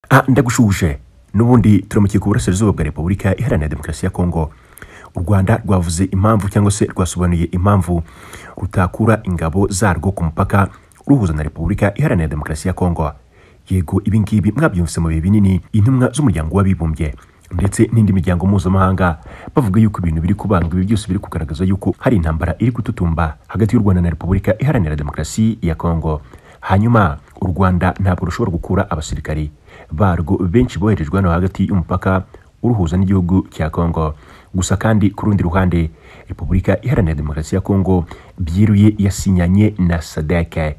ah ndagushuje n'ubundi turamukiye ku burasirazuba bwa repubulika iharanira demokarasi ya kongo u rwanda rwavuze impamvu cyangwa se rwasobanuye impamvu rutakura ingabo zarwo ku mupaka ruhuza na repubulika iharanira demokarasi ya kongo yego ibi ngibi mwabyumvise mu bihe binini intumwa z'umuryango w'abibumbye ndetse n'indi miryango mpuzamahanga bavuga yuko ibintu biri kubanga ibi byose biri kugaragaza yuko hari intambara iri gututumba hagati y'u rwanda na repubulika iharanira demokarasi ya kongo hanyuma u rwanda ntabwo rushobora gukura abasirikari barwo benshi boherejwe hano hagati y'umupaka uruhuza n'igihugu cya kongo gusa kandi ku rundi ruhande repubulika iharanira demokarasi ya kongo byiruye yasinyanye na sadeke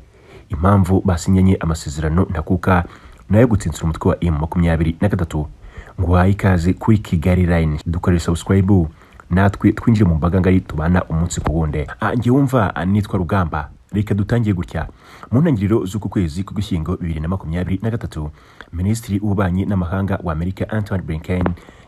impamvu basinyanye amasezerano ntakuka nayo gutsinsira umutwe wa m makumyabiri na gatatu nguhaye ikaze kuri kigali line dukorere subscribe natwe twinjire mu mbaga ngari tubana umunsi ku wundi njye wumva nitwa rugamba reka dutangiye gutya mu ntangiriro z'uku kwezi k'ugushyingo bibiri na makumyabiri na gatatu minisitiri w'ububanyi n'amahanga wa amerika antoine blinken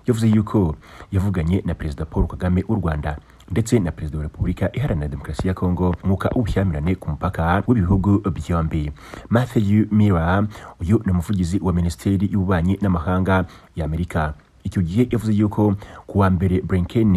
yavuze yuko yavuganye na perezida paul kagame w'u rwanda ndetse na perezida wa repubulika iharanira demokarasi ya kongo mwuka w'ubushyamirane ku mupaka w'ibihugu byombi matthew mira uyu ni umuvugizi wa minisiteri y'ububanyi n'amahanga y'amerika icyo gihe yavuze yuko ku wa mbere blinken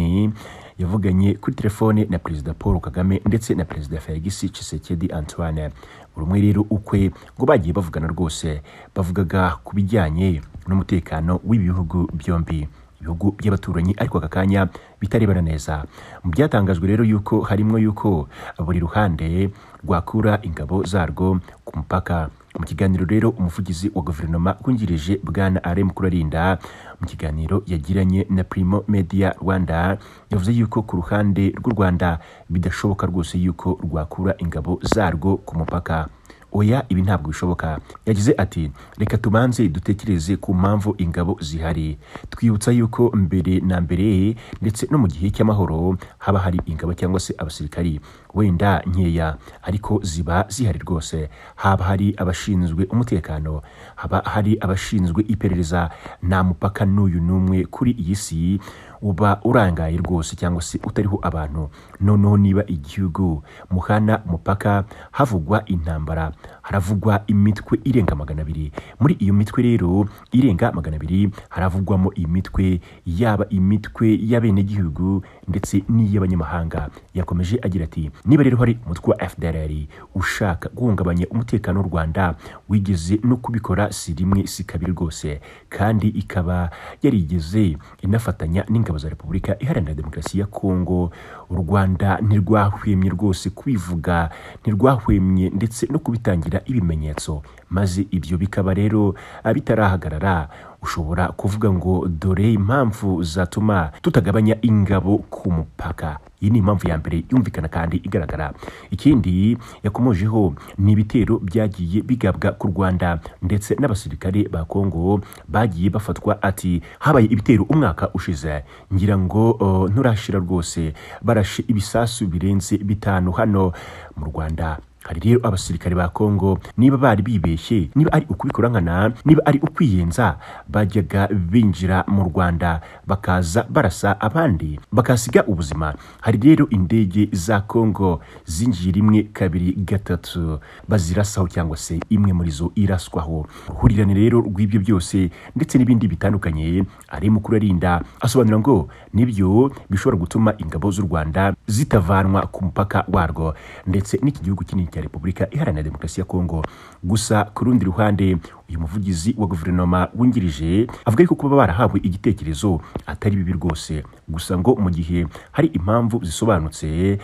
yavuganye kuri telefone na perezida paul kagame ndetse na perezida felix tshisekedi antoine buri umwe rero ukwe ngo bagiye bavugana rwose bavugaga ku bijyanye n'umutekano w'ibihugu byombi ibihugu by'abaturanyi ariko aka kanya bitarebana neza mu byatangajwe rero yuko harimo yuko buri ruhande rwakura ingabo zarwo ku mupaka mu kiganiro rero umuvugizi wa guverinoma wungirije bwana aremu kurarinda mu kiganiro yagiranye na primo media rwanda yavuze yuko ku ruhande rw'u rwanda bidashoboka rwose yuko rwakura ingabo zarwo ku mupaka oya ibi ntabwo bishoboka yagize ati reka tubanze dutekereze ku mpamvu ingabo zihari twibutsa yuko mbere na mbere ndetse no mu gihe cy'amahoro haba hari ingabo cyangwa se abasirikari wenda nkeya ariko ziba zihari rwose haba hari abashinzwe umutekano haba hari abashinzwe iperereza nta mupaka n'uyu n'umwe kuri iyi si uba urangaye rwose cyangwa se utariho abantu noneho niba igihugu muhana mupaka havugwa intambara haravugwa imitwe irenga magana abiri muri iyo mitwe rero irenga magana abiri haravugwamo imitwe yaba imitwe y'abenegihugu ndetse n'iy'abanyamahanga yakomeje agira ati niba rero hari umutwe wa fdrr ushaka guhungabanya umutekano w'u rwanda wigeze no kubikora si rimwe si kabiri rwose kandi ikaba yarigeze inafatanya n'ingabo za repubulika iharanira demokarasi ya kongo u rwanda ntirwahwemye rwose kwivuga ntirwahwemye ndetse no kubitangira ibimenyetso maze ibyo bikaba rero bitarahagarara ushobora kuvuga ngo dore impamvu zatuma tutagabanya ingabo ku mupaka iyi ni impamvu ya mbere yumvikana kandi igaragara ikindi yakomojeho ni ibitero byagiye bigabwa ku rwanda ndetse n'abasirikare ba kongo bagiye bafatwa ati habaye ibitero umwaka ushize ngira ngo uh, nturashira rwose barashe ibisasu birenze bitanu hano mu rwanda hari rero abasirikare ba kongo niba bari bibeshye niba ari ukubikora nkana niba ari ukwiyenza bajyaga binjira mu rwanda bakaza barasa abandi bakasiga ubuzima hari rero indege za kongo zinjiye rimwe kabiri gatatu bazirasaho cyangwa se imwe muri zo iraswaho uruhurirane rero rw'ibyo byose ndetse n'ibindi bitandukanye ari mu kurarinda asobanura ngo nibyo bishobora gutuma ingabo z'u rwanda zitavanwa ku mupaka warwo ndetse n'iki gihugu kinini cya repubulika iharanira demokarasi ya kongo gusa ku rundi ruhande uyu muvugizi wa guverinoma wungirije avuga yuko kuba barahawe igitekerezo atari bibi rwose gusa ngo mu gihe hari impamvu zisobanutse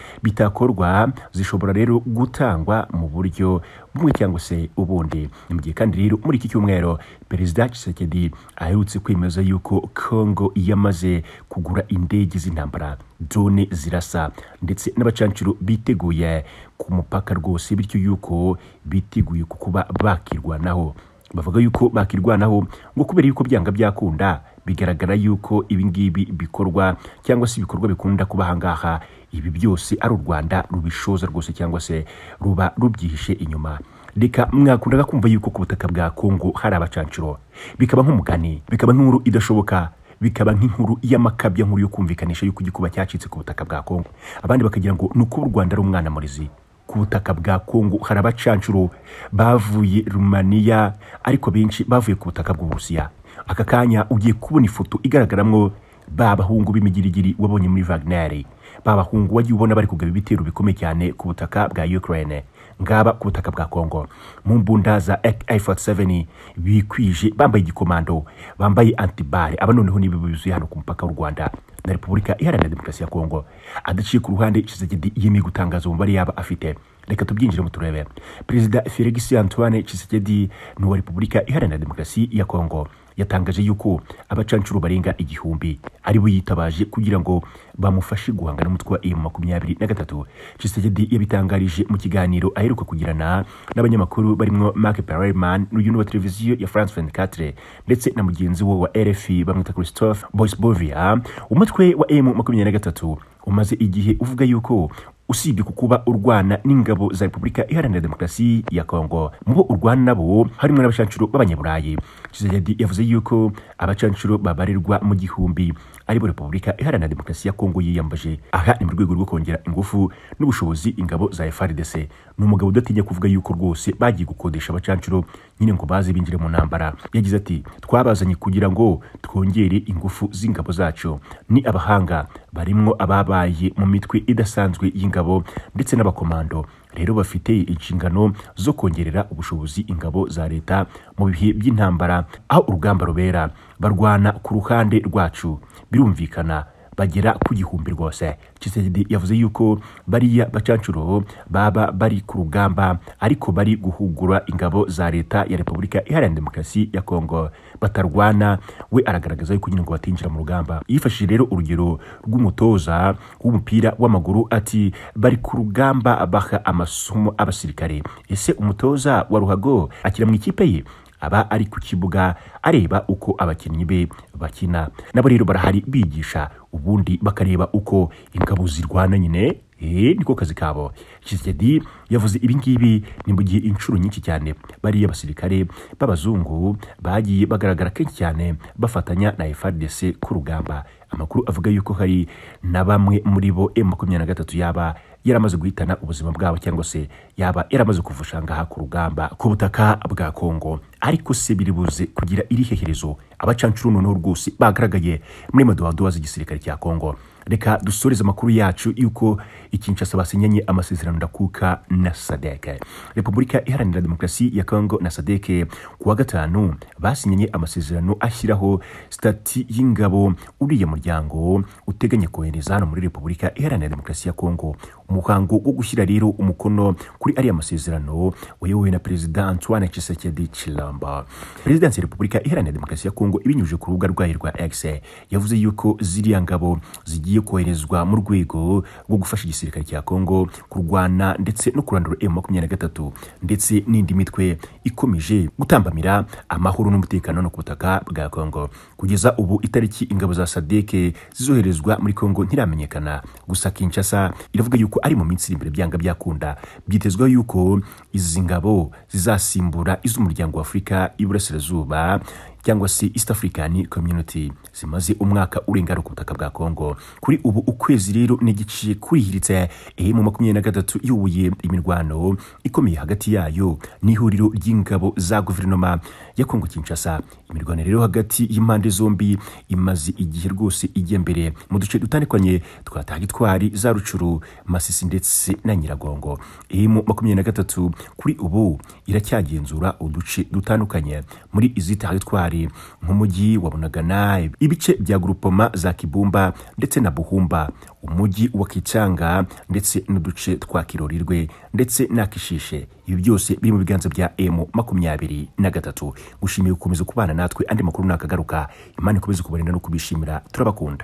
bitakorwa zishobora rero gutangwa mu buryo bumwe cyangwa se ubundi mu gihe kandi rero muri iki cyumweru perezida Tshisekedi aherutse kwemeza yuko kongo yamaze kugura indege z'intambara drone zirasa ndetse n'abacancuro biteguye ku mupaka rwose bityo yuko biteguye kukuba bakirwanaho bavuga yuko bakirwanaho ngo kubera yuko byanga byakunda bigaragara yuko ibi ngibi bikorwa cyangwa se ibikorwa bikunda kuba aha ngaha ibi byose ari u rwanda rubishoza rwose cyangwa se ruba rubyihishe inyuma reka mwakundaga kumva yuko ku butaka bwa kongo hari abacancuro bikaba nk'umugani bikaba nk'inkuru idashoboka bikaba nk'inkuru y'amakabya nkuru yo kumvikanisha yuko igikuba cyacitse ku butaka bwa kongo abandi bakagira ngo ni uko u rwanda ari umwana murizi ku butaka bwa kongo hari abacancuro bavuye rumaniya ariko benshi bavuye ku butaka bw'uburusiya aka kanya ugiye kubona ifoto igaragaramo ba bahungu b'imigirigiri wabonye muri vaginari ba bahungu wagiye ubona bari kugaba ibitero bikomeye cyane ku butaka bwa ukraine ngaba ku butaka bwa kongo mu mbunda za AK-47 bikwije bambaye igikomando bambaye antibare aba noneho nibo byuzuye hano ku mupaka w'u Rwanda na Repubulika Iharanira Demokarasi ya Kongo adaciye ku ruhande Tshisekedi yemeye gutangaza umubare yaba afite reka tubyinjiremo turebe perezida Felix Antoine Tshisekedi n'uwa Repubulika Iharanira Demokarasi ya Kongo yatangaje yuko abacancuro barenga igihumbi ari bo yitabaje kugira ngo bamufashe guhangana n'umutwe wa M23 Tshisekedi yabitangarije mu kiganiro aheruka kugirana n'abanyamakuru barimo Mark Perelman n'uyu wa televiziyo ya France 24 ndetse na mugenzi we wa RFI bamwita Christophe Boisbovia umutwe wa M23 umaze igihe uvuga yuko usibye ku kuba urwana n'ingabo za repubulika iharanira demokarasi ya kongo mu bo urwana nabo harimo n'abacancuro b'abanyaburayi kizajyadi yavuze yuko abacancuro babarirwa mu gihumbi aribo repubulika iharanira demokarasi ya kongo yiyambaje aha ni mu rwego rwo kongera ingufu n'ubushobozi ingabo za frdc ni umugabo udatinya kuvuga yuko rwose bagiye gukodesha abacancuro nyine ngo baze binjire mu ntambara yagize ati twabazanye kugira ngo twongere ingufu z'ingabo zacu ni abahanga barimwo ababaye mu mitwe idasanzwe y'ingabo ndetse n'abakomando rero bafite inshingano zo kongerera ubushobozi ingabo za leta mu bihe by'intambara aho urugamba rubera barwana ku ruhande rwacu birumvikana bagera ku gihumbi rwose Tshisekedi yavuze yuko bariya bacancuro baba bari ku rugamba ariko bari guhugura ingabo za leta ya Repubulika Iharanira Demokarasi ya Kongo batarwana we aragaragaza yuko nyine ngo batinjira mu rugamba yifashishije rero urugero rw'umutoza w'umupira w'amaguru ati bari ku rugamba baha amasomo abasirikare ese umutoza wa ruhago akira mu ikipe ye aba ari ku kibuga areba uko abakinnyi be bakina nabo rero barahari bigisha ubundi bakareba uko ingabo zirwana nyine niko kazi kabo Tshisekedi yavuze ibingibi ni mu gihe inshuro nyinshi cyane bariya basirikare b'abazungu bagiye bagaragara kenshi cyane bafatanya na FARDC ku rugamba amakuru avuga yuko hari na bamwe muri bo M23 yaba yaramaze guhitana ubuzima bwabo cyangwa se yaba yaramaze kuvusha ngaha ku rugamba ku butaka bwa Kongo ariko se biri buze kugira iri heherezo abacancuro noneho rwose bagaragaye muri madowadowa z'igisirikare cya Kongo reka dusoreze amakuru yacu yuko Kinshasa basinyanye amasezerano ndakuka na SADC Repubulika Iharanira Demokarasi ya Kongo na SADC kuwa gatanu basinyanye amasezerano ashyiraho stati y'ingabo uriya muryango uteganya kohereza hano muri Repubulika Iharanira Demokarasi ya Kongo umuhango wo gushyira rero umukono kuri ariya masezerano wayobowe na Perezida Antoine Tshisekedi Chilombo Perezidansi ya Repubulika Iharanira Demokarasi ya Kongo ibinyujije ku rubuga rwayo rwa X yavuze yuko ziriya ngabo zigiye zigiye koherezwa mu rwego rwo gufasha igisirikare cya Kongo kurwana ndetse no kurandura M23 ndetse n'indi mitwe ikomeje gutambamira amahoro n'umutekano no ku butaka bwa Kongo kugeza ubu itariki ingabo za SADC zizoherezwa muri Kongo ntiramenyekana gusa Kinshasa iravuga yuko ari mu minsi iri imbere byanga byakunda byitezwa yuko izi ngabo zizasimbura iz'umuryango wa Afurika y'Iburasirazuba cyangwa se East African Community zimaze umwaka urenga ku butaka bwa Kongo kuri ubu ukwezi rero n'igice kurihiritse eh mu 2023 yubuye imirwano ikomeye hagati yayo n'ihuriro ry'ingabo za guverinoma ya Kongo Kinshasa imirwano rero hagati y'impande zombi imaze igihe rwose ijya mbere mu duce dutandukanye twa Tagitwari za Rucuru Masisi ndetse na Nyiragongo eh mu 2023 kuri ubu iracyagenzura uduce dutandukanye muri izi Tagitwari nk'umujyi wa bunagana ibice bya grupoma za kibumba ndetse na buhumba umujyi wa kicanga ndetse n'uduce twa kirorirwe ndetse n'akishishe ibi byose biri mu biganza bya m makumyabiri na gatatu gushimiye gukomeza kubana natwe andi makuru nakagaruka imana ikomeze kubarinda no kubishimira turabakunda